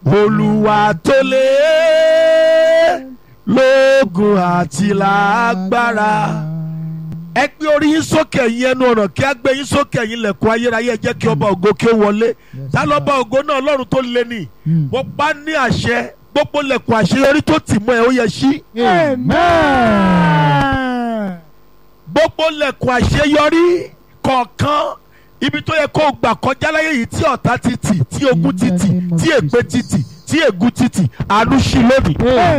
olúwa tó lé lóògùn àti lágbára ẹ gbé orí yín sókè yín ẹnu ọ̀nà kí á gbé yín sókè yín lẹ̀kùn ayérayé ẹ jẹ́ kí ọba ògo kí ó wọlé ta lọ́ba ògo náà ọlọ́run tó lé ní mo pa ní àṣẹ gbogbo lẹ̀kùn àṣeyọrí tó tì mọ́ ẹ ó yẹ ṣí Amen. gbogbo lẹ̀kùn àṣeyọrí kọ̀ọ̀kan ibi tó yẹ kó o gbà kọjá láyé yìí tí ọ̀tá ti tì tí ogun ti tì tí ègbé ti tì tí ègún ti tì àánú ṣí lónìí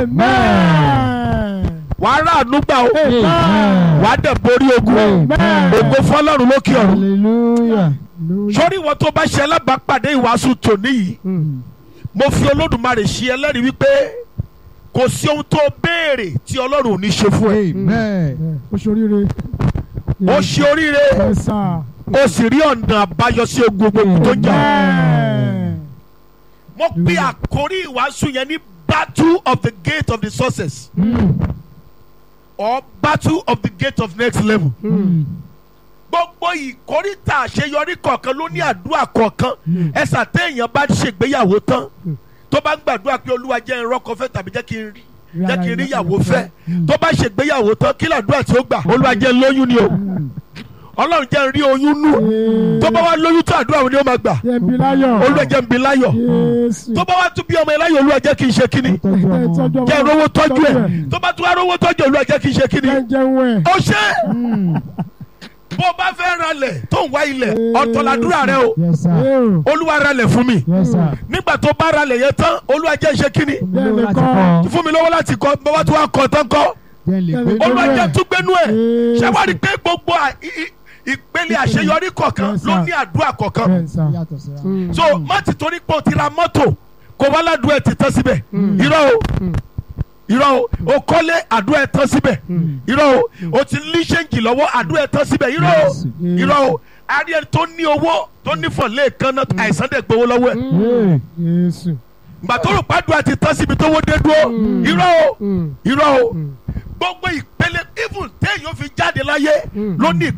Amen. wàá rà àánú gbà o Amen. wàá dẹ̀ borí ogun Amen. ògo fọlọ́run lókè ọ̀run Hallelujah. sórí ìwọ tó bá ṣe alábàápàdé ìwàásù tòní yìí mo fi olódùmarè ṣe ẹlẹ́rìí wípé kò sí ohun tó béèrè tí ọlọ́run ò ní ṣe fún ẹ Amen. O ṣoríire. ó ṣe oríire Yes, sir. ó sì rí ọ̀nà àbáyọ sí ogun gbogbo tó jà Amen. mo pe àkórí ìwàásù yẹn ní battle of the gate of the success or battle of the gate of next level gbogbo ìkórìtà àṣeyọrí kọ̀ọ̀kan ló ní àdúrà kọ̀ọ̀kan ẹ̀sà téèyàn bá ṣègbéyàwó tán tó bá ń gbàdúrà pé olúwa jẹ́ ìrọ́kọ fẹ́ tàbí jẹ́ kí n rí jẹ́ kí n rí ìyàwó fẹ́ tó bá ṣègbéyàwó tán kí làdúrà tí ó gbà olúwa jẹ́ n lóyún ni o ọlọ́run jẹ́ n rí oyún nù tó bá wá lóyún tó àdúrà wo ni ó máa gbà Yẹbi láyọ̀. olúwa jẹ́ n bí láyọ̀ Jésù. tó bá wá tún bí ọmọ yẹn láyọ̀ olúwa jẹ́ kí n ṣe kíni Tọ́jú ọmọ. jẹ́ rówó tọ́jú ẹ̀ tó bá tún wá rówó tọ́jú ẹ̀ olúwa jẹ́ kí n ṣe kíni Jẹ́ jẹun ẹ̀. ó ṣe bó o bá fẹ́ ralẹ̀ tó ń wá ilẹ̀ ọ̀tọ̀ làdúrà rẹ o Yes, sir. Yóò. olúwa ralẹ̀ fún mi Yes, sir. nígbà tó bá ralẹ̀ yẹn tán olúwa jẹ́ ṣe kíni Bẹ́ẹ̀ ni láti kọ́. kọ́. fún mi lọ́wọ́ láti kọ́ bàbá tó wá kọ́ tán kọ́ Jẹ́ n lè gbé. olúwa jẹ́ tún gbénú ẹ̀ Yes. ṣé wàá rí i pé gbogbo à- i- i- ìpele àṣeyọrí kọ̀ọ̀kan Yes, ló sir. ní àdúrà kọ̀ọ̀kan Bẹ́ẹ̀ sà. Yàtọ̀ síra. Mm. so má ti torí pé o ti ra mọ́tò kó wá ládùúgbò ẹ̀ ti tán síbẹ̀ irọ́ o irọ́ o o kọ́lé àdúrà ẹ̀ tán síbẹ̀ irọ́ o o ti ní ṣéǹjì lọ́wọ́ àdúrà ẹ̀ tán síbẹ̀ irọ́ o Yes. irọ́ o ari ẹni tó ní owó tó ní fọ̀lẹ́ kan náà àìsàn dẹ̀ gbowó lọ́wọ́ ẹ̀ Mm. Jésù. gbà tó rò pàdùn àti tán síbi tó wó dé dúró irọ́ o Mm. irọ́ o gbogbo ìpele even téèyàn fi jáde láyé ló ní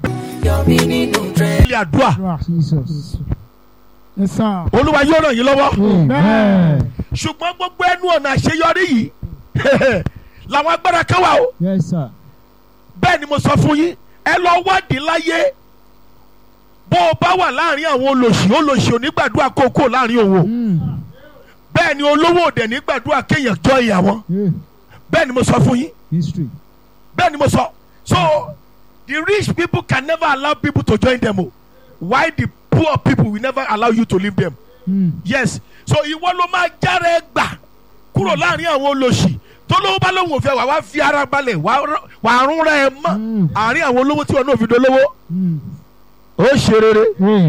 ìpele àdúrà Àdúrà. Jesus. Yes, sir. olúwa yóò ràn yín lọ́wọ́ Amen. ṣùgbọ́n gbogbo ẹnu ọ̀nà àṣeyọrí yìí làwọn agbára kan wà o Yes, sir. bẹ́ẹ̀ ni mo sọ fún yín ẹ lọ wádìí láyé bó o bá wà láàrin àwọn olòṣì olòṣì ò ní gbàdúrà kókó láàrin òun o Mm. bẹ́ẹ̀ ni olówó òdẹ̀ ní gbàdúrà kéèyàn jọ ìyàwó Yeah. bẹ́ẹ̀ ni mo sọ fún yín History. bẹ́ẹ̀ ni mo sọ so the rich people can never allow people to join them o why the poor people will never allow you to leave them Mm. yes so ìwọ ló máa jára ẹ gbà kúrò láàrin àwọn olòṣì tó lówó bá lóun ò fẹ́ wà wá fi ara balẹ̀ wà á rún rẹ ẹ mọ́ Mm. àárín àwọn olówó tí wọn náà fi dolówó Mm. ó ṣe rere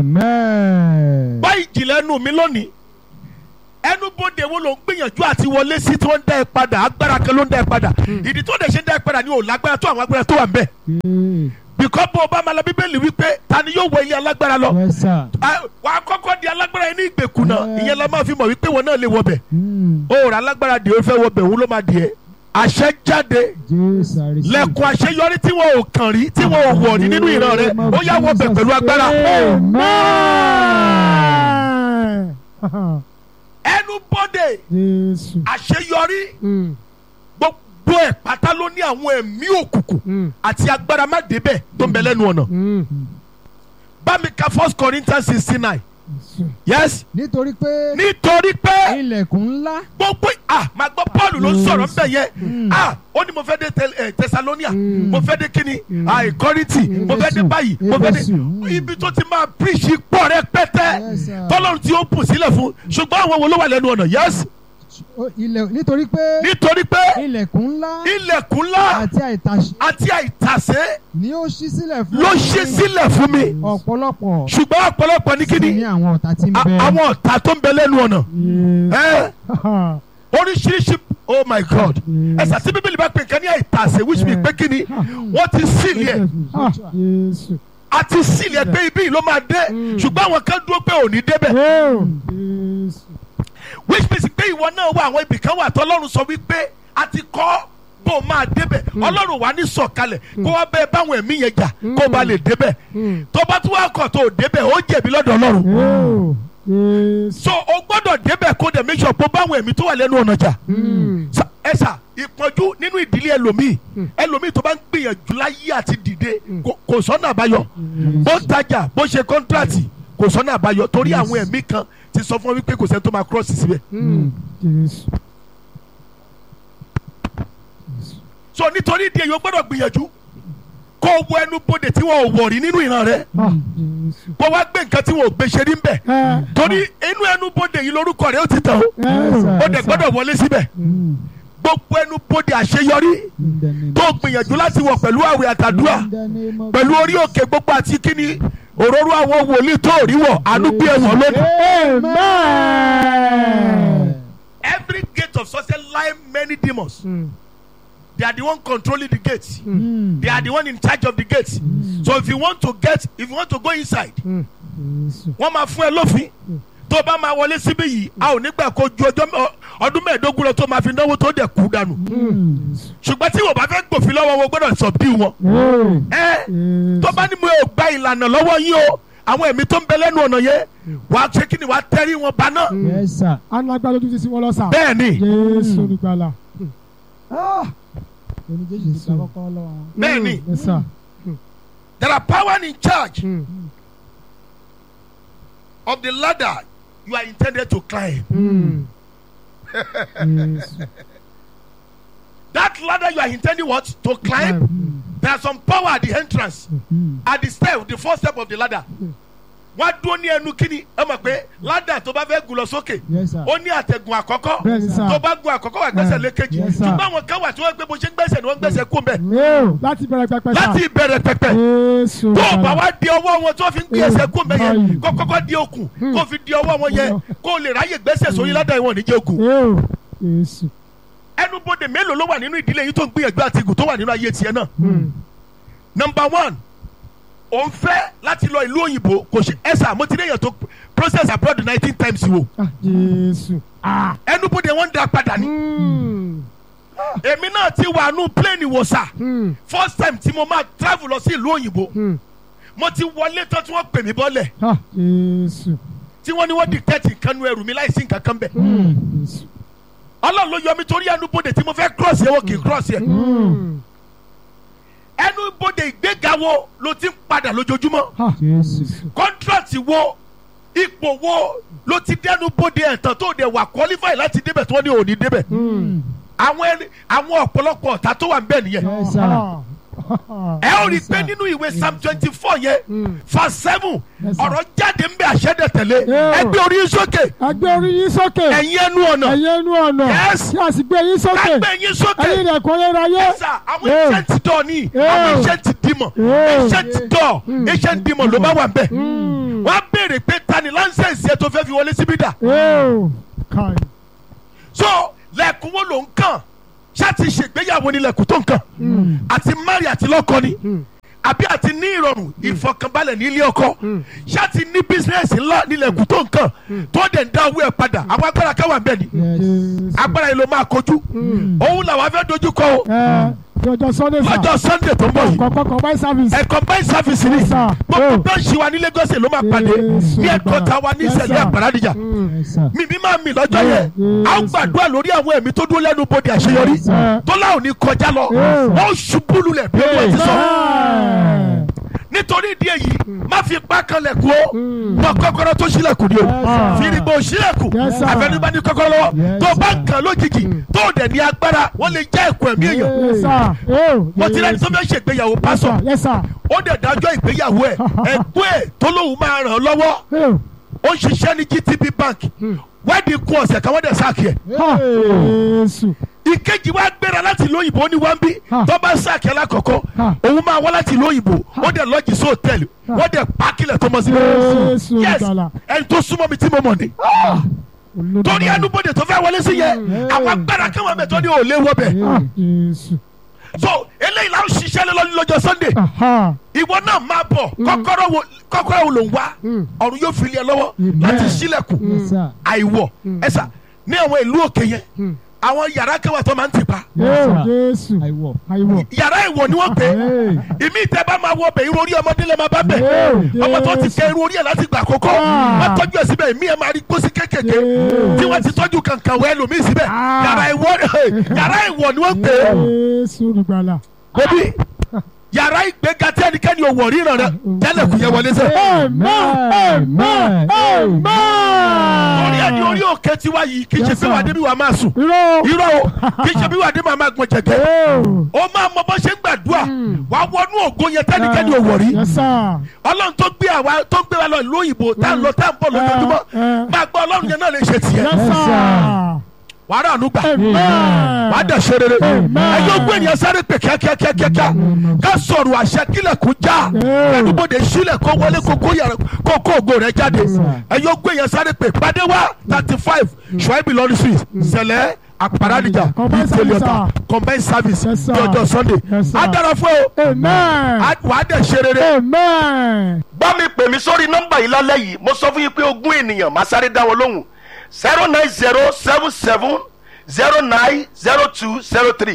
Amen. bá ìjìnlẹ̀ ẹnu mi lónìí ẹnu bóde wo ló ń gbìyànjú àti wọlé sí tí wọ́n ń dá ẹ padà agbára kan ló ń dá ẹ padà ìdí tó dẹ̀ ṣe ń dá ẹ padà ni ò lágbára tó àwọn agbára tó wà ń bẹ̀ Yeah. bìkọ́ bó o bá máa lọ bíbélì wípé ta ni yóò wọ ilé alágbára lọ Yes, sir. Ah, wàá kọ́kọ́ di alágbára yẹn ní ìgbèkùn náà Yeah. ìyẹn la máa fi mọ̀ wípé wọn náà lè wọ bẹ̀ Mm. ó rà alágbára dè ó fẹ́ wọ bẹ̀ òun ló máa dì ẹ́ àṣẹ jáde Jesus, I receive. lẹ́kùn àṣeyọrí tí wọn ò kàn rí tí wọn ò wọ̀ ní nínú ìran rẹ ó yá wọ bẹ̀ pẹ̀lú agbára Amen. ẹnu bọ́dẹ̀ Jésù. àṣeyọrí Mm. gbogbo ẹ̀ pátá ló ní àwọn ẹ̀mí òkùnkùn Mm. àti agbára má débẹ̀ tó ń bẹ lẹ́nu ọ̀nà Mm. bá mi ka first corinthians sixteen nine Jésù. yes Nítorí pé nítorí pé ilẹ̀kùn ńlá. gbogbo ah máa gbọ́ paul ló ń sọ̀rọ̀ ńbẹ̀ yẹn ah ó ní mo fẹ́ dé Tel- eh, Thessalonia mo fẹ́ dé kíni ah Kọ́ríńtì mo fẹ́ dé báyìí mo fẹ́ dé Éfésù. ibi tó ti máa preach pọ̀ rẹpẹtẹ Yes, sir. tọ́lọ́run tí ó pù sílẹ̀ fún ṣùgbọ́n àwọn wo ló wà lẹ́nu ọ̀nà yes Ó- ilẹ̀- Nítorí pé nítorí pé ilẹ̀kùn ńlá ilẹ̀kùn ńlá àti àìtàṣe àti àìtàsé ni ó ṣí sílẹ̀ fún ló ṣí sílẹ̀ fún mi ọ̀pọ̀lọpọ̀ ṣùgbọ́n ọ̀pọ̀lọpọ̀ ní sí kíni ní àwọn ọ̀tá tí ń a- bẹ. àwọn ọ̀tá tó ń bẹ lẹ́nu ọ̀nà Yes. ẹ́ Ha. oríṣiríṣi oh my god Yes. ẹ̀sà tí bíbélì bá pè nǹkan ní àìtàsé which means pé kíni wọ́n ti sílì ẹ̀ Ah, Jésù. àti sílì ẹ̀ pé ibi yìí ló máa dé ṣùgbọ́n àwọn kan dúró pé ò ní débẹ̀ Yóò. Jésù. which means pé ìwọ náà wà àwọn ibì kan wà tọ́lọ́run sọ wípé a ti kọ́ bó máa débẹ̀ ọlọ́run wà ní sọ̀kalẹ̀ kó wá bẹ́ẹ̀ báwọn ẹ̀mí yẹn jà kó ba lè débẹ̀ Mm. tó bá tún wá kọ̀ tó débẹ̀ ó jẹ̀bi lọ́dọ̀ ọlọ́run Yóò. Jésù. so o gbọ́dọ̀ débẹ̀ kó dẹ̀ make sure pé báwọn ẹ̀mí tó wà lẹ́nu ọ̀nà jà Sa- ẹ sà ìpọ́njú nínú ìdílé ẹlòmíì ẹlòmíì tó bá ń gbìyànjú láyé àti dìde kò- kò sọ́nà àbáyọ bó tajà bó ṣe kọ́ńtrátì kò sọ́nà àbáyọ torí àwọn ẹ̀mí kan ti sọ fún ọ wípé kò sẹ́ni tó máa cross síbẹ̀ Jésù. so nítorí ìdí èyí o gbọ́dọ̀ gbìyànjú kó o wo ẹnu bodè tí wọn ò wọ̀ rí nínú ìran rẹ Ah, Jésù. kó wá gbé nǹkan tí wọn ò gbé ṣe rí ń bẹ̀ Ẹ. torí inú ẹnu bodè yìí lórúkọ rẹ ó ti tàn ó Ẹ. ó dẹ̀ gbọ́dọ̀ wọlé síbẹ̀ Mm. gbogbo ẹnu bodè àṣeyọrí In the name tó of gbìyànjú láti wọ̀ pẹ̀lú àwẹ̀ àtàdúrà In the name of pẹ̀lú orí òkè gbogbo àti kíni òróró àwọn wòlíì tó rí wọ̀ àánú bí ẹ̀wọ̀n lónìí. Amen. every gate of success lie many demons they are the one controlling the gate Mm. they are the one in charge of the gate so if you want to get if you want to go inside Jésù. wọ́n máa fún ẹ lófin tó bá máa wọlé síbí yìí a ò nígbà kó ju ọjọ́ mẹ́- ọdún mẹ́ẹ̀ẹ́dógún lọ tó máa fi náwó tó dẹ̀ kú dànù Mm. ṣùgbọ́n tí wọ́n bá fẹ́ gbòfin lọ́wọ́ wọn gbọ́dọ̀ subdue wọn. ẹ tó bá ní mo ò gba ìlànà lọ́wọ́ yín o àwọn ẹ̀mí tó ń bẹ lẹ́nu ọ̀nà yẹn wàá ṣe kí ni wàá tẹ́rí wọn paná. Yes, sir. Alágbára ojú ti sí wọn lọ sà. bẹ́ẹ̀ ni Jésù olùgbàlà. Oní Jésù ti gba kọ́kọ́ lọ́wọ́ wọn. bẹ́ẹ̀ ni Yes, sir. there are power in charge of the ladder you are intended to climb. Jésù. that ladder you are intending what to climb there are some power at the entrance Mm. at the step the first step of the ladder wọ́n á dúró ní ẹnu kíni ẹ mọ̀ pé ladder tó bá fẹ́ gùn lọ sókè Yes, sir. ó ní àtẹ̀gùn àkọ́kọ́ Bẹ́ẹ̀ni sà. tó bá gun àkọ́kọ́ wà gbẹ́sẹ̀ lékejì Yes, sir. ṣùgbọ́n àwọn kan wà tí wọ́n gbé bó ṣe ń gbẹ́sẹ̀ ni wọ́n ń gbẹ́sẹ̀ kú mbẹ́ Yóò láti bẹ̀rẹ̀ pẹpẹ sà. láti ìbẹ̀rẹ̀ pẹ̀pẹ̀ Jésù tó o bá olùgbàlà. wá di ọwọ́ wọn tó fi ń gbé ẹsẹ̀ kú mbẹ́ yẹn Báyìí. kó kọ́kọ́ di okùn kó fi di ọwọ́ wọn yẹn kó o lè ráyè gbẹ́sẹ̀ sórí ládàá ìwọ̀n níjẹ́ okùn Yóò. Jésù. ẹnubodè mélòó ló wà nínú ìdílé yìí tó ń gbìyànjú àti ìgùn tó wà nínú ayé tiẹ̀ náà number one òun fẹ́ láti lọ ìlú òyìnbó kò ṣe ẹ̀sà mo ti rí èèyàn tó process abroad nineteen times wo Ah, Jésù. Ah. ẹnubodè wọn ń da padà ní èmi náà ti wà nù plane wò sà first time tí mo máa travel lọ sí ìlú òyìnbó mo ti wọlé tán tí wọ́n pè mí bọ́lẹ̀ Ah, Jésù. tí wọ́n ní wọ́n dictate nǹkan nu ẹrù mi láì sí nǹkan kan bẹ̀ Jésù. ọlọ́run ló yọ mi torí ẹnubodè tí mo fẹ́ cross yẹ wọ́n kì í cross yẹ ẹnubodè ìgbéga wo ló ti ń padà lójoojúmọ́ Ah, Jésù. contract wo ipò wo ló ti dẹnu bóde ẹ̀tàn tó dẹ̀ wà qualify láti débẹ̀ tí wọ́n ní òní débẹ̀ àwọn ẹni àwọn ọ̀pọ̀lọpọ̀ ọ̀tá tó wà ń bẹ̀ nìyẹn Yes, sir. Ah. ẹ ó rí i pé nínú ìwé psalm twenty four yẹn verse seven Yes, sir. ọ̀rọ̀ jáde ń bẹ àṣẹ́dẹ̀ tẹ̀lé Yeah. ẹgbẹ́ orí yín sókè Ẹgbẹ́ orí yín sókè. ẹ̀yin ẹnu ọ̀nà Ẹ̀yin ẹnu ọ̀nà. Yes. Kí a sì gbé yín sókè. kágbẹ́ yín sókè Ẹ̀yin ilẹ̀kùn ayérayé. sà àwọn Yeah. ancient door ni Yeah. àwọn ancient demon Yeah. ancient door ancient demon ló bá wà ń bẹ̀ wọ́n á béèrè pé tani láńsẹ̀nsì ẹ̀ tó fẹ́ fi wọlé síbí dà Yóò. Káì. so lẹ́kùn wo ló ń kàn ṣáàtì ṣègbéyàwó ni lẹ́kùn tó ń kàn àti mari àti lọ́kọ ni àbí àti ní ìrọ̀rùn ìfọkànbalẹ̀ ní ilé ọkọ ṣáàtì ní bísíǹnẹ̀sì ńlá ní lẹ́kùn tó ń kàn tó dẹ̀ ń dá owó ẹ̀ padà àwọn agbára káwà ń bẹ̀ ni Yes. Jésù. agbára yìí ló máa kojú òun làwọn afẹ́ dojú kọ o Ẹ jọjọ Sunday sà. lọ́jọ́ sunday tó ń bọ̀ yìí Kọ̀ọ̀kan combined service. ẹ̀kọ́ báyìí sáfìsì ni Yes, sir. gbogbo Oh. bẹ́ẹ̀sì wa ní Lagos ló máa pàdé Yes, ní sir. ẹ̀kọ́ ta wa ní Yes, ìṣẹ̀lẹ̀ sir. àgbàradìjà Yes, sir. mímí máa mì lọ́jọ́ yẹn Yes. a ó gbàdúrà lórí àwọn ẹ̀mí tó dúró lẹ́nu bodè àṣeyọrí Yes, sir. tó láwọn ní kọjá lọ Yes. wọ́n ṣubú lulẹ̀ bí olúwa ti sọ Ẹ. nítorí ìdí èyí má fi ipá kan lẹ̀kùn o mọ kọ́kọ́rọ́ tó ṣílẹ̀kùn ni o Yes, sir. fìrìgbò ṣílẹ̀kùn Yes, sir. àfẹnubá ní kọ́kọ́rọ́ lọ́wọ́ Yes, tó bá sir. ń kàn lójijì tó dẹ̀ ní agbára wọ́n lè já ẹ̀kọ́ ẹ̀mí èèyàn Yes, sir. Yóò. mo ti rẹ́ni tó fẹ́ ṣègbéyàwó Yes, pásọ̀ sir. Yes, sir. ó dẹ̀ dájọ́ ìgbéyàwó ẹ̀ ẹ̀gbọ́n ẹ̀ tó lóun máa ràn án lọ́wọ́ Yóò. ó ń ṣiṣẹ́ ní GTB bank wẹ́ẹ̀dì kún ọ̀sẹ̀ kan wọ́n dẹ̀ sáàkì ẹ̀ Ah, Jésù. ìkejì wa gbéra láti ìlú òyìnbó ní wọ́n bí Ha. tó bá sáàkì alákọ̀ọ́kọ́ Ha. òun máa wá láti ìlú òyìnbó ó dẹ̀ lọ́jì sí hòtẹ́ẹ̀lì wọ́n dẹ̀ pákílẹ̀ tó mọ̀ sí Jésù yes olùgbàlà. ẹni tó súnmọ́ mi tí mo mọ̀ ni Olùgbàlà. torí ẹnubodè tó fẹ́ wọlé sí yẹn àwọn agbára kan wà mẹ́tọ́ ní òòlé wọ bẹ̀ Ah, Jésù. so eléyìí la ń ṣiṣẹ́ lé lọ́ní lọ́jọ́ sunday Aha. ìwọ náà máa bọ̀ kọ́kọ́rọ́ wo kọ́kọ́rọ́ wo ló ń wá ọ̀run yóò fi lé ẹ lọ́wọ́ láti ṣílẹ̀kùn Yes, sir. àìwọ̀ ẹ̀sà ní àwọn ìlú òkè yẹn àwọn yàrá kẹwàá tó máa ń tì pa Ee, Jésù. àìwọ̀. Àìwọ̀. yàrá ìwọ ni wọ́n pè é Ee. ìmí ìtẹ́ bá máa wọ bẹ̀ irú orí ọmọdé lè máa bá bẹ̀ Ee, ọmọ tó ti Jésù. kẹ irú orí ẹ̀ láti gbà àkókò Ah. má tọ́jú ẹ̀ síbẹ̀ ìmí ẹ̀ máa rí pósí kékèké Ee. tí wọ́n ti tọ́jú kankan wẹ́ lómi síbẹ̀ Ah. yàrá ìwọ yàrá ìwọ ni wọ́n pè é Jésù olùgbàlà. bébí yàrá ìgbéga tí ẹnikẹ́ni ò wọ̀ ríran rẹ tẹ́lẹ̀ kù yẹ wọlé sẹ́ Amen. Amen. orí ẹ̀ ní Amen. orí òkè tiwa yìí kì í ṣe Yes, pé wà sir. débi wà máa sùn Irọ́. irọ́ o kì í ṣe bí wà débi wà máa gbọ̀n jẹ̀gẹ́ Ee. ó máa mọ bó ṣe ń gbàdúrà wà á wọnú ògo yẹn tẹ́nikẹ́ni ò wọ̀ rí Yes, sir. ọlọ́run tó gbé àwa tó gbé wa lọ ìlú òyìnbó tá à ń lọ tá à ń bọ̀ lójoojúmọ́ Eh, eh. máa gbọ́ ọlọ́run yẹn náà lè ṣe tiẹ̀ Yes, sir. wà á rà ànú gbà Amen. wà á dẹ̀ ṣe rere Amen. ẹjọ́ gbé ènìyàn sáré pè kíákíákíákíá ká sọ̀rọ̀ àṣẹ kílẹ̀kùn já Eh. ẹnubodè sílẹ̀ kó wọlé kó kó yàrá kó kó ògo rẹ̀ jáde ẹjọ́ gbé ènìyàn sáré pè pàdé wá thirty five ṣùáìbì lọ́rí street sẹ̀lẹ̀ àpàràdìjà Combined service, ìtẹ̀lẹ́ta combined service Yes, sir. ní ọjọ́ sunday Yes, sir. á dára fún ẹ o Amen. Á- wà á dẹ̀ ṣe rere. Amen. bá mi pè mí sórí nọ́mbà yìí lálẹ́ yìí mo sọ fún yín pé ogún ènìyàn máa sáré dá wọn lóhùn zero nine zero seven seven zero nine zero two zero three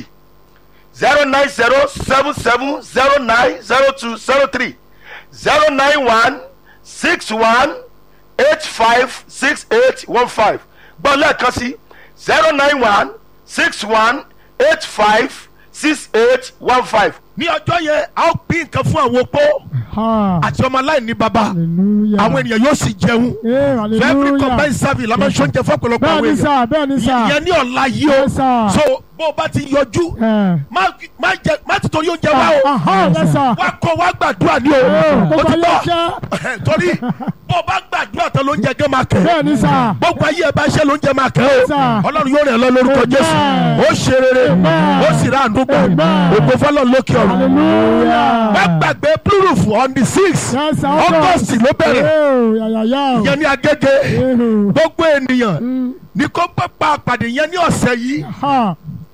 zero nine zero seven seven zero nine zero two zero three zero nine one six one eight five six eight one five gbọ́ lẹ́ẹ̀kan sí zero nine one six one eight five six eight one five. ní ọjọ́ yẹn a ó pín nǹkan fún àwọn opó Ha. àti ọmọ aláìní baba Hallelujah. àwọn ènìyàn yóò sì jẹun Ee, so every hallelujah. combined service la máa ń ṣoúnjẹ fún ọ̀pọ̀lọpọ̀ Bẹ́ẹ̀ àwọn ni èèyàn sà, bẹ́ẹ̀ ni sà. ìyẹn ní ọ̀la yìí o Yes, sir. so bó o bá ti yọjú Ẹ. má má jẹ má ti torí oúnjẹ wá o Aha, yes, sir. wá kọ wá gbàdúrà ní o Ee, o gbogbo ti ayé gbọ́ ṣẹ́. torí bó o bá gbàdúrà tán lóúnjẹ gán máa kẹ́ Bẹ́ẹ̀ ni sà. gbogbo ayé ẹ bá ṣe lóúnjẹ máa kẹ́ o Sir. ọlọ́run yóò rìn ẹ́ lọ lórúkọ Amen. jésù ó ṣe rere Amen. ó sì rà àdúgbò Amen. ògbó fọlọ́ lókè ọ̀run Hallelujah. má gbàgbé blue roof on the six Yes, sir. august ló bẹ̀rẹ̀ Ee, yàyàyà. ìyẹn ní agége Ee. gbogbo ènìyàn ní kó pápá àpàdé yẹn ní ọ̀sẹ̀ yìí Ha.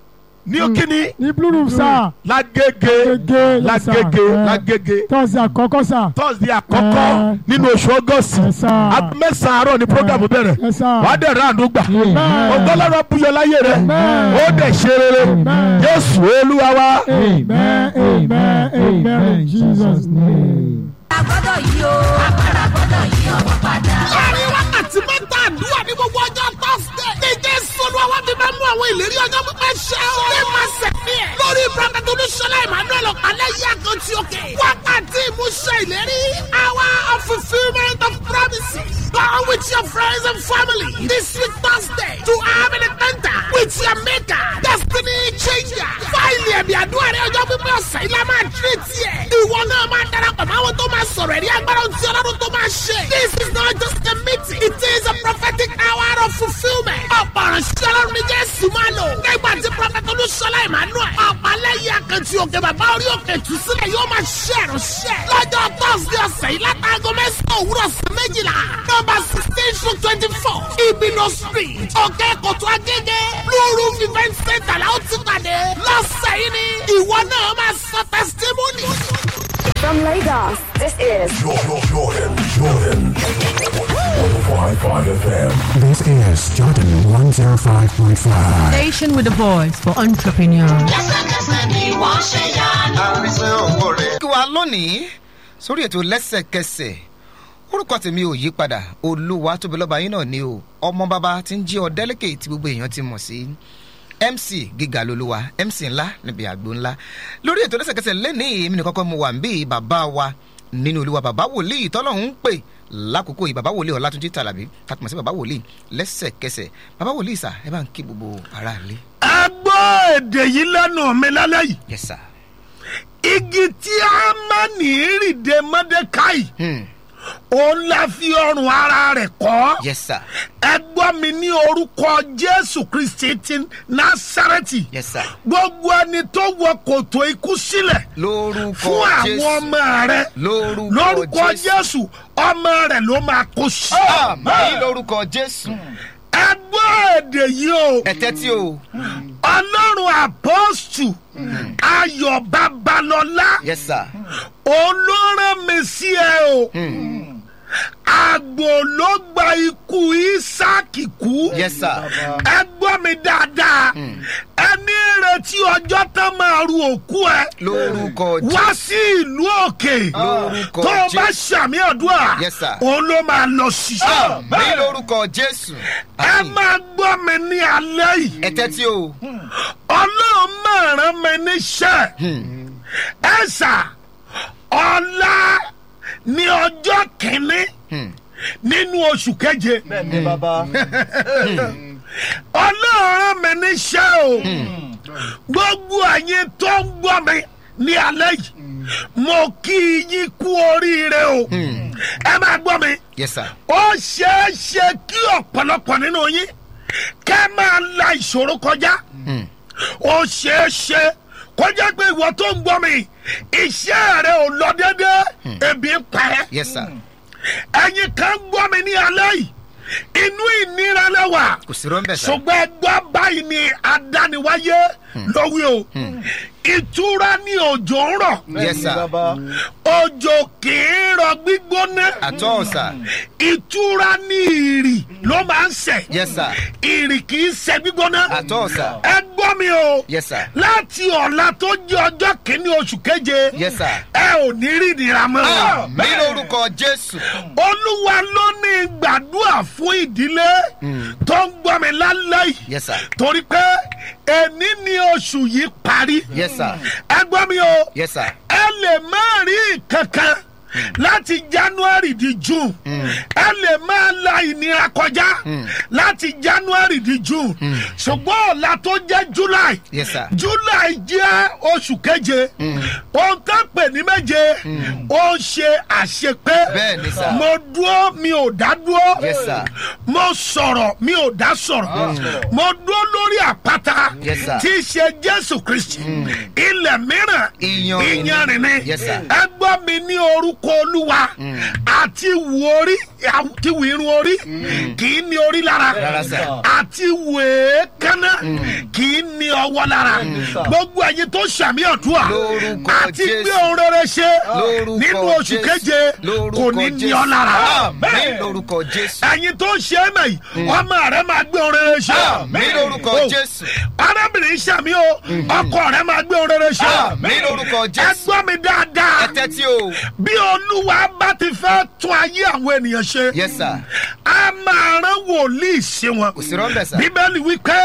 ní kíni Ní blue room sà. lágége Gègé. yes, sir. lágége Ẹ. lágége Tọ́sí àkọ́kọ́ sà. thursday àkọ́kọ́ Eh. nínú oṣù august Yes, sir. aago mẹ́sàn-án àárọ̀ ní program bẹ̀rẹ̀ Yes, sir. wàá dẹ̀ rà àánú gbà Amen. ọgọ́lọ́rọ̀ buyọ láyé rẹ̀ Amen. ó dẹ̀ ṣe rere Amen. jésù olúwa wa. Amen. Amen. Amen. In Jesus' name. agbọ́dọ̀ yí o agbára gbọ́dọ̀ yí ọwọ́ padà. láàrin wákàtí mẹ́ta àdúrà ní gbogbo ọjọ́ tọ́sídẹ̀. ní jésù olúwa wá fi máa mú àwọn ìlérí ọjọ́ pípẹ́ ṣẹ o. ní máa sẹ̀mí ẹ̀. lórí prọfẹ̀tì olúṣọlá emmanuel ọ̀pálẹ̀ yí àkàntì òkè. wákàtí ìmúṣẹ ìlérí. hour of fulfilment of promises. Go with your friends and family this week Thursday to have an encounter with your maker. Destiny changer. Fáìlì ẹ̀mí àdúrà rẹ̀ ọjọ́ pípẹ́ ọ̀sẹ̀ yìí la máa tírè tiẹ̀. Ìwọ náà máa darapọ̀ mọ́ àwọn tó máa sọ̀rọ̀ ẹ̀rí agbára ohun tí ọlọ́run tó máa ṣe. This is not just a meeting. It is a prophetic hour of fulfilment. Ọ̀pọ̀ ìránṣẹ́ ọlọ́run ní Jésù máa lò. Nígbà tí Prọfẹ̀tì Olúṣọlá Emmanuel. Ọ̀pálẹ́yìn akẹ́tì òkè bàbá orí òkè tù sílẹ̀ yóò máa ṣe ìránṣẹ́. Lọ́jọ́ Thursday ọ̀sẹ̀ yìí látàgọ́ mẹ́sàn-án òwúrọ̀ sí méjìlá. Nọ́mbà sixteen to twenty-four. Ibino street. Òkè Kòtò Agége. Blue Roof event center la ó ti pàdé. Lọ́sẹ̀ yìí ni ìwọ náà máa sọ testimony. From Lagos, this is This is Jordan 105.5. Station with a voice for entrepreneurs. lẹ́sẹ̀kẹsẹ̀ ni wọ́n ṣe yanu. kí wa lónìí sórí ètò lẹ́sẹ̀kẹsẹ̀ orúkọ tèmi ò yí padà olúwa tóbi lọ́ba yín náà ni o ọmọ bàbá tí ń jí ọ̀dẹ́lẹ́kẹ̀ tí gbogbo èèyàn ti mọ̀ sí mc gíga lolúwa mc ńlá níbi àgbo ńlá lórí ètò lẹ́sẹ̀kẹsẹ̀ lẹ́ni èmi nìkan kọ́ mo wà ń bí bàbá wa nínú olúwa bàbá wòlíì tọ́lọ́hún ń pè lákòókò yìí bàbá wòlíì ọ̀làtúnjì tàlàbí tàtùmọ̀ sí bàbá wòlíì lẹ́sẹ̀kẹsẹ̀ bàbá wòlíì sà ẹ bá ń kí gbogbo aráàlú. ẹ gbọ́ èdè yìí lẹ́nu mi lálẹ́ yìí yes sir. igi tí a máa ní ìrìndè mọ́dékáì Hmm. òun la fi ọrùn ara rẹ̀ kọ́ yes sir. ẹ gbọ́ mi ní orúkọ jésù kristi ti násàrẹ́tì yes sir. gbogbo ẹni tó wọ kòtò ikú sílẹ̀ lórúkọ fún àwọn jésù ọmọ rẹ lórúkọ lórúkọ jésù ọmọ rẹ ló máa kó sí. àmì lórúkọ jésù ẹ gbọ́ èdè yìí o ẹtẹ tí o ọlọ́run àpọ́stù ayọ̀ babalọ́lá yes sir olóràn mi sí ẹ o àgbò ló gba ikú isaac kú yes sir ẹ gbọ́ mi dáadáa ẹni retí ọjọ́ tán máa ru òkú ẹ lórúkọ wá jésù sí ìlú òkè Lórúkọ tó o bá Jésù. ṣàmì àdúrà Yes, sir. òun ló máa lọ ṣiṣẹ́ mi lórúkọ jésù ẹ máa gbọ́ mi ní alẹ́ yìí ẹ tẹ́tí o ọlọ́run máa rán mi níṣẹ́ ẹ sà ọ̀la ní ọjọ́ kìíní nínú oṣù keje bẹ́ẹ̀ni bàbá. ọlọ́run rán mi níṣẹ́ o gbogbo ẹ̀yin tó ń gbọ́ mi ní alẹ́ yìí mo kí yín kú oríire o ẹ máa gbọ́ mi yes sir ó ṣeé ṣe kí ọ̀pọ̀lọpọ̀ nínú yín kẹ́ máa la ìṣòro kọjá ó ṣeé ṣe kọjá pé ìwọ tó ń gbọ́ mi iṣẹ́ rẹ ò lọ déédéé ebi ń pa ẹ́ yes sir ẹ̀yin kan gbọ́ mi ní alẹ́ yìí inú ìnira lẹ́wà kò sí rọ́ńbẹ̀ sá ṣùgbọ́n ẹgbẹ́ báyìí ni adániwáyé lówí o ìtura ní òjò ń rọ̀ yes sir bàbá. òjò kì í rọ gbígbóná àtọ́ sá ìtura ní ìrì ló máa ń sẹ̀ yes sir ìrì kì í sẹ̀ gbígbóná àtọ́ sá ẹ gbọ́ mi o yes sir láti ọ̀la tó jẹ́ ọjọ́ kìíní oṣù keje yes sir ẹ ò ní rí ìnira mọ́ mi lórúkọ jésù olúwa ló ní gbàdúrà fún ìdílé tó ń gbọ́ mi lálẹ́ yìí yes sir torí pé èní ni oṣù yìí parí yes sir ẹ gbọ́ mi o yes sir ẹ lè má rí kankan láti january di june ẹ lè máa la ìnira kọjá láti january di june ṣùgbọ́n ọ̀la tó jẹ́ july yes sir july jẹ́ oṣù keje ohun tó pè ní méje ó ń ṣe àṣepé Bẹ́ẹ̀ni sà. mo dúró mi ò dá dúró Yes, sir. mo sọ̀rọ̀ mi ò dá sọ̀rọ̀ mo dúró lórí àpáta Yes, sir. tí í ṣe jésù kristi ilẹ̀ mìíràn Iyanrìn ni. iyanrìn ni Yes, sir. ẹ gbọ́ mi ní orúkọ olúwa àti wù orí àti wù irun orí kì í ní orí lára Rárá, sir. àti wù èékánná kì í ní ọwọ́ lára gbogbo ẹ̀yin tó ṣàmì ọ̀dúà Lórúkọ àti Jésù. gbé ohun rere ṣe lórúkọ nínú oṣù Jésù. keje Lórúkọ kò ní ní Jésù. ọ lára Àmín lórúkọ jésù ẹ̀yin tó ṣe é mẹ́yì ọmọ rẹ máa gbé ohun rere ṣe Àmín lórúkọ Oh. Jésù. arábìnrin ṣàmì o ọkọ rẹ máa gbé ohun rere ṣe Àmín lórúkọ ẹ jésù gbọ́ mi dáadáa ẹ tẹ́tí o bí olúwa bá ti fẹ́ tún ayé àwọn ènìyàn ṣe yes sir a máa rán wòlíì sí wọn kò sí rọ́ńbẹ̀ sá bíbélì wípé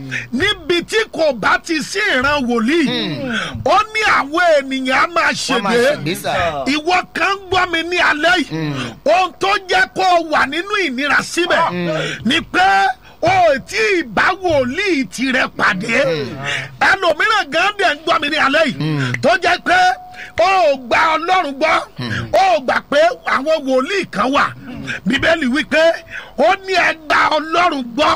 níbi tí kò bá ti sí ìran wòlíì ó ní àwọn ènìyàn á máa wọ́n máa ṣègbè ṣègbè sá ìwọ kan ń gbọ́ mi ní alẹ́ yìí ohun tó jẹ́ kó o wà nínú ìnira síbẹ̀ ni pé o ò tí ì bá wòlíì tirẹ̀ pàdé ẹlòmíràn gan dẹ̀ ń gbọ́ mi ní alẹ́ yìí tó jẹ́ pé o ò gba ọlọ́run gbọ́ o ò gbà pé àwọn wòlíì kan wà bíbélì wípé ó ní ẹ gba ọlọ́run gbọ́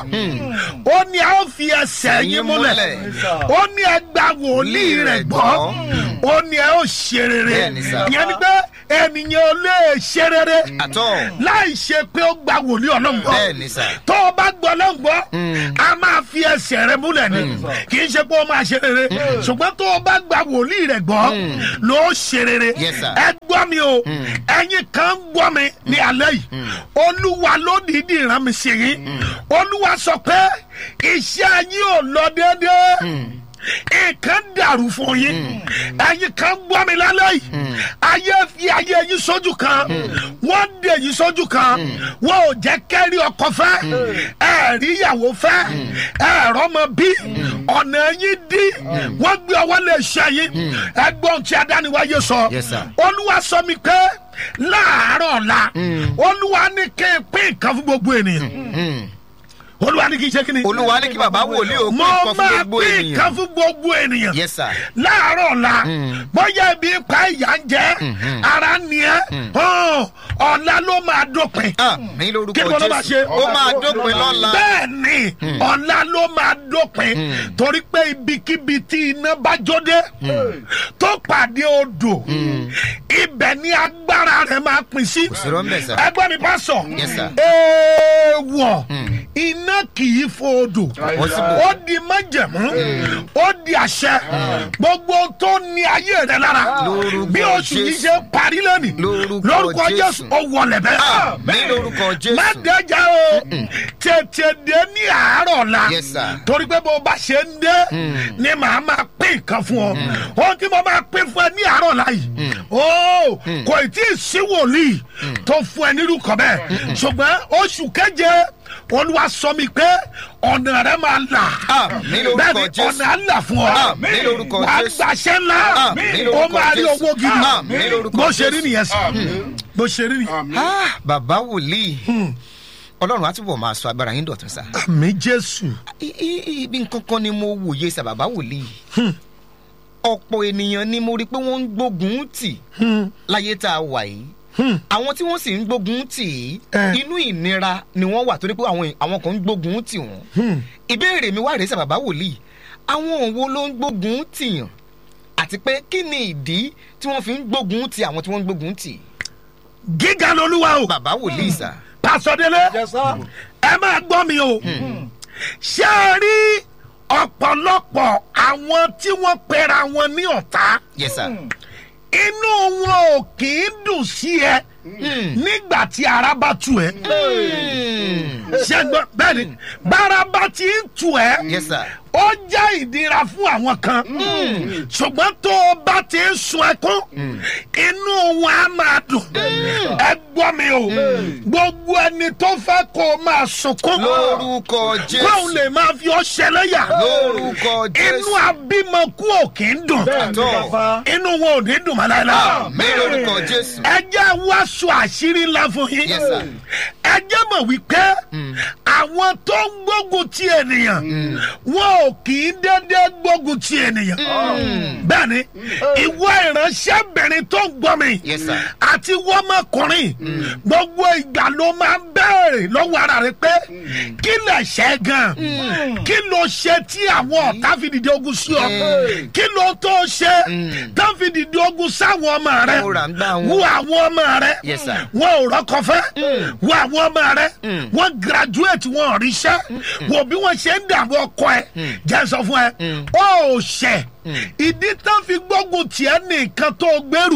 ó ní a ó fi ẹsẹ̀ yín múlẹ̀ ó ní ẹ gba wòlíì rẹ̀ gbọ́ ó ní ẹ ó ṣe rere Bẹ́ẹ̀ni sà. ìyẹn ni pé ènìyàn ò lè ṣe rere àtọ́ láì ṣe pé ó gba wòlíì ọlọ́run gbọ́ bẹ́ẹ̀ni sà tó o bá gbọ́ ọlọ́run gbọ́ a máa fi ẹsẹ̀ rẹ múlẹ̀ ni kì í ṣe pé ó máa ṣe rere ṣùgbọ́n tó o bá gba wòlíì rẹ gbọ́ ló ṣe rere Yes, sir. ẹ gbọ́ mi o ẹ̀yin kan ń gbọ́ mi ní alẹ́ yìí olúwa ló dìídì rán mi sí yín olúwa sọ pé iṣẹ́ yín ò lọ déédéé nǹkan dàrú fún yín ẹ̀yin kan gbọ́ mi lálẹ́ yìí ayé fi ayé yín sójú kan wọ́n dè yín sójú kan wọ́n ò jẹ́ kẹ́rí ọkọ fẹ́ ẹ̀rí ìyàwó fẹ́ ẹ̀rọ ọmọ bí ọ̀nà yín dí wọ́n gbé ọwọ́ lè ṣe yín ẹgbọ́n tí adániwáyé sọ Yes, sir. olúwa sọ mi pé láàárọ̀ ọ̀la olúwa ní kí n pín nǹkan fún gbogbo ènìyàn olúwa ní kí n ṣe kí ni olúwa ní kí bàbá wòlíì ó pín mo nǹkan fún máa gbogbo pín ènìyàn nǹkan fún gbogbo ènìyàn yes sir láàárọ̀ ọ̀la bóyá ibi pa ìyá ń jẹ́ ara ni ẹ́ hàn, ọ̀la ló máa dópin àmì kí lórúkọ ni wọ́n ló máa ṣe jésù ó máa dópin lọ́la bẹ́ẹ̀ ni ọ̀la ló máa dópin torí pé ibikíbi tí iná bá jóde tó pàdé odò ibẹ̀ ni agbára rẹ̀ máa pín sí sí rọ́ńbẹ̀ sà ẹgbẹ́ mi bá sọ Yes, sir. èèwọ̀ iná kì kì í fo odò Possible. ó di májẹ̀mú ó di àṣẹ gbogbo tó ní ayé rẹ lára Lórúkọ bí oṣù yìí Jésù. ṣe parí lónìí Lórúkọ lórúkọ Jésù. jésù ó wọlé bẹ́ẹ̀ Àmín lórúkọ Jésù. má dẹjà o tètè dé ní àárọ̀ la Yes, sir. torí pé bó bá ṣe ń dé ni màá máa pín nǹkan fún ọ ohun tí mo máa pín fún ẹ ní àárọ̀ la yìí ó kò tí ì sí wòlíì tó fún ẹ nírú kan bẹ́ẹ̀ ṣùgbọ́n oṣù keje olúwa sọ mi pé ọ̀nà rẹ máa là Àmín lórúkọ bẹ́ẹ̀ni Jésù. ọ̀nà á là fún ọ Àmín lórúkọ wà á Jésù. gbàṣẹ ńlá Àmín ó lórúkọ máa rí Jésù. owó gidi Àmín lórúkọ bó ṣe rí Jésù. nìyẹn sí bó ṣe rí nìyẹn. Ah, bàbá wòlíì ọlọ́run á túbọ̀ máa sọ agbára yín dọ̀tún sá. àmì jésù. I- i- ibi nǹkan kan ni mo wòye sá bàbá wòlíì. ọ̀pọ̀ ènìyàn ni mo rí pé wọ́n ń gbógun tì láyé tá a wà yìí. àwọn tí wọ́n sì ń gbógun tì í Eh. inú ìnira ni wọ́n wà torí pé àwọn àwọn kan ń gbógun tì wọ́n. ìbéèrè mi wá rèé sá bàbá wòlíì àwọn òun wo ló ń gbógun tìyàn àti pé kí ni ìdí tí wọ́n fi ń gbógun ti àwọn tí wọ́n ń gbógun tì. gíga lolúwa o. bàbá wòlíì sá. pàṣọdélé ẹ máa gbọ́ mi o ṣé ẹ rí ọ̀pọ̀lọpọ̀ àwọn tí wọ́n pera wọn ní ọ̀tá yes sir. inú wọn ò kì í dùn sí ẹ nígbà tí ara bá tu ẹ ṣé ẹ gbọ́ bẹ́ẹ̀ ni bára bá ti ń tu ẹ yes sir. ó jẹ́ ìdíra fún àwọn kan ṣùgbọ́n tó o bá ti ń sun ẹkún inú wọn á máa dùn ẹ gbọ́ mi o gbogbo ẹni tó fẹ́ kó o máa sunkún lórúkọ jésù. kóun lè máa fi ọ ṣẹlẹ́yà lórúkọ jésù. inú abímọkú ò kì í dùn àtọ. inú wọn ò ní dùn mọ́ láéláé mi lórúkọ jésù. ẹ jẹ́ wáṣọ àṣírí ńlá fún yín Yes, sir. ẹ jẹ́ mọ̀ wípé àwọn tó ń gbógun ti ènìyàn wọn ò kì í dédé gbógun ti ènìyàn bẹ́ẹ̀ ni ìwọ ìránṣẹ́bìnrin tó ń gbọ́ mi Yes, sir. àti wọ́mọkùnrin gbogbo ìgbà ló máa ń bẹ̀rẹ̀ lọ́wọ́ ara rẹ pé kí lè ṣe gan kí ló ṣe tí àwọn ọ̀tá fi dìde ogun sí ọ kí ló tó ṣe tó fi dìde ogun sáwọn ọmọ rẹ Ó rà ń gbá wọn. wo àwọn ọmọ rẹ Yes, sir. wọn ò rọkọ fẹ wo àwọn ọmọ rẹ wọn graduate wọn ò ríṣẹ wo bí wọn ṣe ń dààmú ọkọ ẹ jẹ sọ fún ẹ ó ò ṣẹ ìdí tán fi gbógun tiẹ nìkan tó gbèrú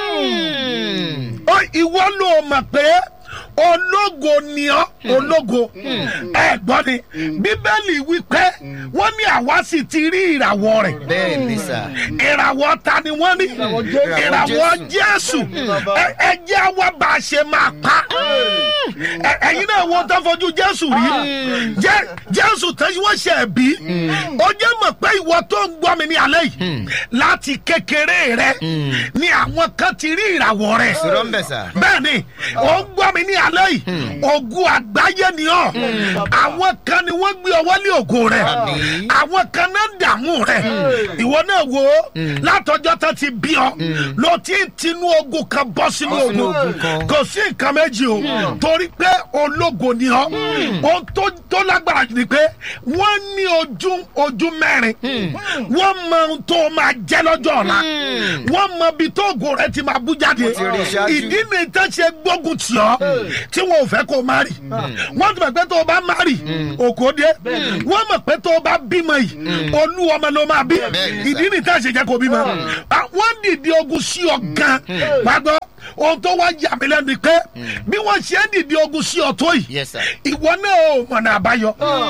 ó ìwọ ló mọ̀ pé ológo ni ọ ológo ẹ gbọ́ ni bíbélì wípé wọ́n ní àwa sì ti rí ìràwọ̀ rẹ̀ bẹ́ẹ̀ ni sà. ìràwọ̀ ta ni wọ́n ní ìràwọ̀ jésù Ẹ- ẹ jẹ́ wá bá a ṣe máa pa Ẹ- ẹ̀yin náà wọ́n tó fojú jésù rí Jẹ́- jésù tó wọ́n ṣe bí ó jẹ́ mọ̀ pé ìwọ tó ń gbọ́ mi ní alẹ́ yìí láti kékeré rẹ ni àwọn kan ti rí ìràwọ̀ rẹ̀ sọ̀rọ̀ ń bẹ̀ sà. bẹ́ẹ̀ni ó ń gbọ́ mi ní alẹ́ yìí ogun àgbáyé ni ọ́ àwọn kan ni wọ́n gbé ọwọ́ lé ògo rẹ̀ Àmín. àwọn kan náà ń dààmú rẹ̀ ìwọ náà wo látọjọ́ tó ti bí ọ ló ti ń tinú ogun kan bọ́ sínú Bọ́ sínú ogun ogun kan. kò sí nǹkan méjì o torí pé ológo ni ọ ohun tó tó lágbára jù ni pé wọ́n ní ojú ojú mẹ́rin wọ́n mọ ohun tó máa jẹ́ lọ́jọ́ ọ̀la wọ́n mọ ibi tó ògo rẹ̀ ti máa bú jáde Wọ́n ti rí i ṣáájú. ìdí ni tán ṣe gbógun tì ọ́ tí wọn ò fẹ́ kó o má rì wọ́n ti mọ̀ pé tó o bá má rì òkò dé wọ́n mọ̀ pé tó o bá bímọ yìí olú ọmọ ló máa bí Bẹ́ẹ̀ni sà. ìdí ni tán ṣe jẹ́ kó o bímọ Ah, wọ́n dìde ogun sí ọ gan gbàgbọ́ ohun tó wá yà mí lẹ́nu ni pé bí wọ́n ṣe ń dìde ogun sí ọ tó yìí yes sir. ìwọ náà ò mọ̀nà àbáyọ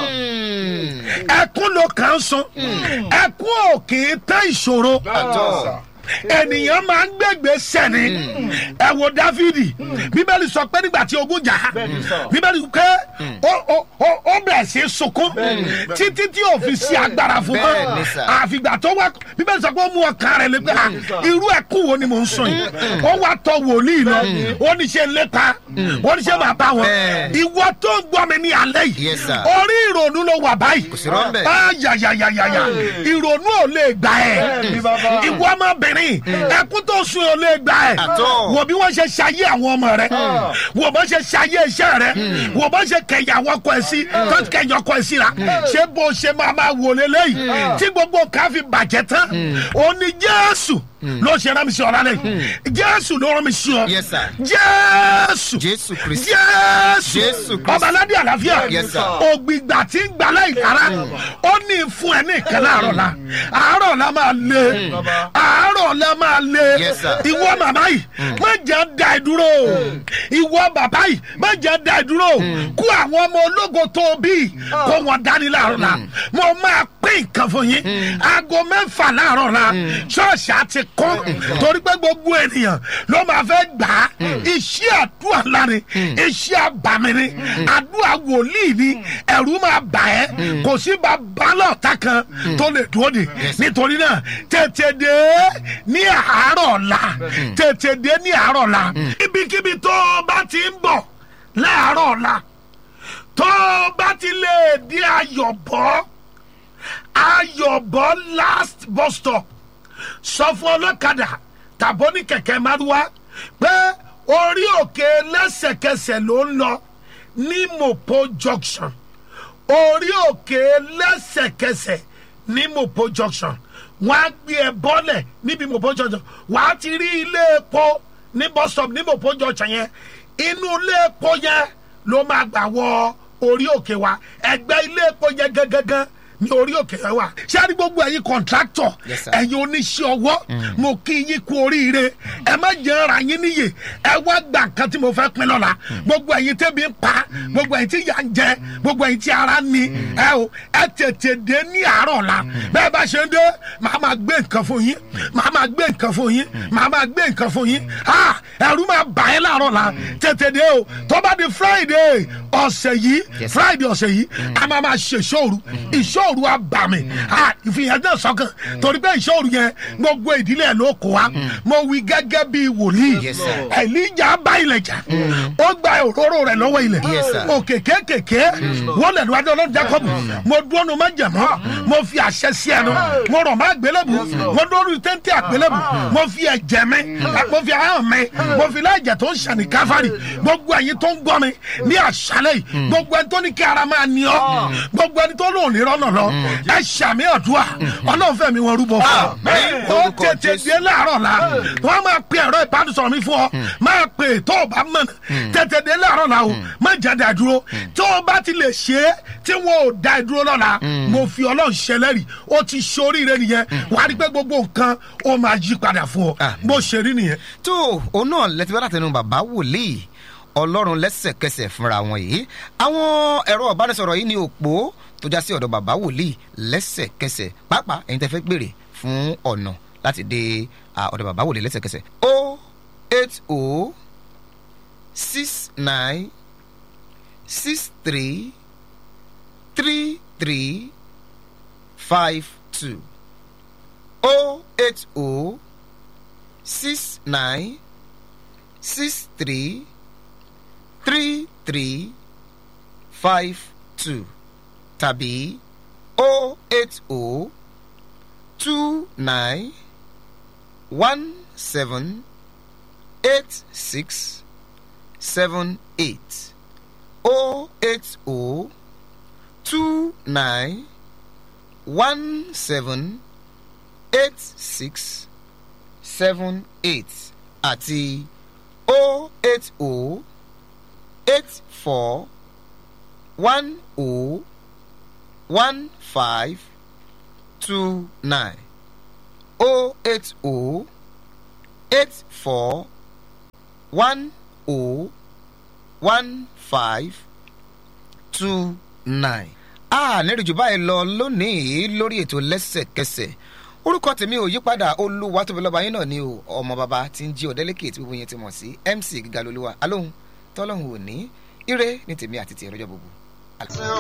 ẹkún ló kàn ń sun ẹkún ò kì í tán ìṣòro àtọ. ènìyàn máa ń gbẹgbẹ sẹni ẹ wo dáfídì bíbélì sọ pé nígbà tí ogun jà á bíbélì pé ó- ó ó- ó bẹ̀rẹ̀ sí í sunkún títí tí ò fi sí agbára fún Bẹ́ẹ̀ ni mọ́ sà. àfìgbà tó wá bíbélì sọ pé ó mú ọkàn rẹ̀ lé pé à, irú ẹkún wo ni mò ń sùn yìí ó wá tọ wòlíì lọ ó ní ṣe lépa ó ní ṣe máa bá wọn Bẹ́ẹ̀. ìwọ tó ń gbọ́ mi ní alẹ́ yìí Yes, sir. orí ìrònú ló wà báyìí Kò sí rọ́ńbẹ́. ayayayayaya ìrònú ò lè gbà ẹ́ ìwọ ọmọbìnrin ẹkún tó sun ò lè gbà ẹ́ Àtọ́. wò bí wọ́n ṣe ṣayé àwọn ọmọ rẹ wò bó ṣe ṣayé iṣẹ́ rẹ wò bó ṣe kẹyà àwọn ọkọ ẹ̀ sí tó kẹyà ọkọ ẹ̀ sí ra ṣé bó ṣe máa máa wò lélẹ́yìí tí gbogbo ká fi bàjẹ́ tán ó ní jésù ló ṣe rán mi sí ọ lálẹ́ yìí jésù ló rán mi sí ọ Yes, sir. jésù jésù kristi jésù Jésù Kristi. ọba aládé àlàáfíà Yes, sir. ògbìgbà tí ń gbà láì lára ó ní fún ẹ ní ìkẹlẹ àárọ̀ la àárọ̀ la máa lé àárọ̀ la máa lé Yes, sir. ìwọ màmá yìí má jẹ́ da ẹ dúró ìwọ bàbá yìí má jẹ́ da ẹ dúró kó àwọn ọmọ ológo tó o bí kó wọn dání láàárọ̀ la mo máa pín nǹkan fún yín aago mẹ́fà láàárọ̀ la ṣọ́ọ̀ṣì àti kún torí pé gbogbo ènìyàn ló máa fẹ́ gbà á iṣẹ́ àdúrà ńlá ni iṣẹ́ àbàmì ni àdúrà wòlíì ni ẹ̀rú máa bà ẹ́ kò sí bàbá lọ́ọ̀tà kan tó lè dúró de nítorí náà tètè dé ní àárọ̀ ọ̀la tètè dé ní àárọ̀ ọ̀la ibikíbi tó o bá ti ń bọ̀ láàárọ̀ ọ̀la tó o bá ti lè di ayọ̀bọ̀ ayọ̀bọ̀ last bus stop sọ fún ọlọ́kadà tàbó ní kẹ̀kẹ́ márúwá pé orí òkè lẹ́sẹ̀kẹsẹ̀ ló ń lọ ní mopo junction orí òkè lẹ́sẹ̀kẹsẹ̀ ní mopo junction wọ́n á gbé ẹ bọ́lẹ̀ níbi mopo junction wọ́n á ti rí ilé epo ní bus stop ní mopo junction yẹn inú ilé epo yẹn ló máa gbà wọ orí òkè wa ẹgbẹ́ ilé epo yẹn gangan ní orí òkè yẹn wà ṣé a ní gbogbo ẹ̀yin kọ̀ǹtráktọ̀ Yes, sir. ẹ̀yin oníṣẹ́ ọwọ́ mo kí yín kú oríire ẹ má jẹ́ ara yín níyè ẹ wá gbà nǹkan tí mo fẹ́ pín lọ́la gbogbo ẹ̀yin tẹ́bi ń pa gbogbo ẹ̀yin tí yà ń jẹ gbogbo ẹ̀yin tí ara ń ni ẹ o ẹ tètè dé ní àárọ̀ la bẹ́ẹ̀ bá ṣe ń dé màá máa gbé nǹkan fún yín màá máa gbé nǹkan fún yín màá máa gbé nǹkan fún yín ha ẹ̀rú máa bà ẹ́ láàárọ̀ la tètè dé o tó bá di friday ọ̀sẹ̀ yìí Yes, sir. friday ọ̀sẹ̀ yìí a máa máa ṣe ìṣòro ìṣòro abàmì ìfihàn náà sọ́kàn torí pé ìṣòro yẹn gbogbo ìdílé ẹ̀ ló kó wa mo wí gẹ́gẹ́ bí wòlíì Yes, sir. ẹ̀líjà bá ilẹ̀ jà ó gba òróró rẹ̀ lọ́wọ́ ilẹ̀ Yes, sir. òkè kékèké wọ́n lẹ̀ lọ́wọ́ ọlọ́run jacob mo dúró má jẹ̀mọ́ mo fi àṣẹ sí ẹnu mo rọ̀ má gbélébù mo dúró téńté àgbélébù mo fi ẹ̀jẹ̀ mi mo fi ahọ́n mi mo fi láìjẹ̀ tó ń ṣàní káfárì gbogbo ẹ̀yin tó ń gbọ́ mi ní àṣálẹ̀ yìí gbogbo ẹni tó ní kí ara máa ní ọ́ gbogbo ẹni tó lò ní rọ́nà lọ ẹ ṣàmì ọ̀dùà ọlọ́run fẹ̀mí wọn rúbọ fún Àmín. ọ ó Orúkọ tètè Jésù. dé láàárọ̀ la wọ́n máa pe ẹ̀rọ ìbánisọ̀rọ̀ mi fún ọ máa pe tó o bá mọ̀nà tètè dé láàárọ̀ la o má jẹ́ dá dúró tó o bá ti lè ṣe é tí wọn ò dá ẹ dúró lọ́la mo fi ọlọ́run ṣẹlẹ́rì ó ti ṣoríire nìyẹn wàá rí pé gbogbo nǹkan ó máa yí padà fún ọ Àmín. bó ṣe rí nìyẹn. tó òun náà lẹ́tí bá látẹnu bàbá wòlíì ọlọ́run lẹ́sẹ̀kẹsẹ̀ fúnra wọn yìí àwọn ẹ̀rọ ìbánisọ̀rọ̀ yìí ní òpó tó já sí ọ̀dọ̀ bàbá wòlíì lẹ́sẹ̀kẹsẹ̀ pàápàá ẹ̀yin tẹ́ fẹ́ gbèrè fún ọ̀nà láti dé à, ọ̀dọ̀ bàbá wòlíì lẹ́sẹ̀kẹsẹ̀ o eight o six nine six three three three five two o eight o six nine six three three three five two tàbí o eight o two nine one seven eight six seven eight o eight o two nine one seven eight six seven eight àti o eight o eight four one o one five two nine o eight o eight four one o one five two nine. a nírìn jù báyìí lọ lónìí lórí ètò lẹ́sẹ̀kẹsẹ̀ orúkọ tèmi ò yípadà olúwa tóbi lọ́ba yín náà ni o ọmọ bàbá tí ń jí ọ̀dẹ́lẹ́kẹ̀ tí gbogbo yẹn ti mọ̀ sí mc gíga lolúwa alóhùn tọ́lọ́hùn òní ire ní tèmi àti tìrọjọ́ gbogbo.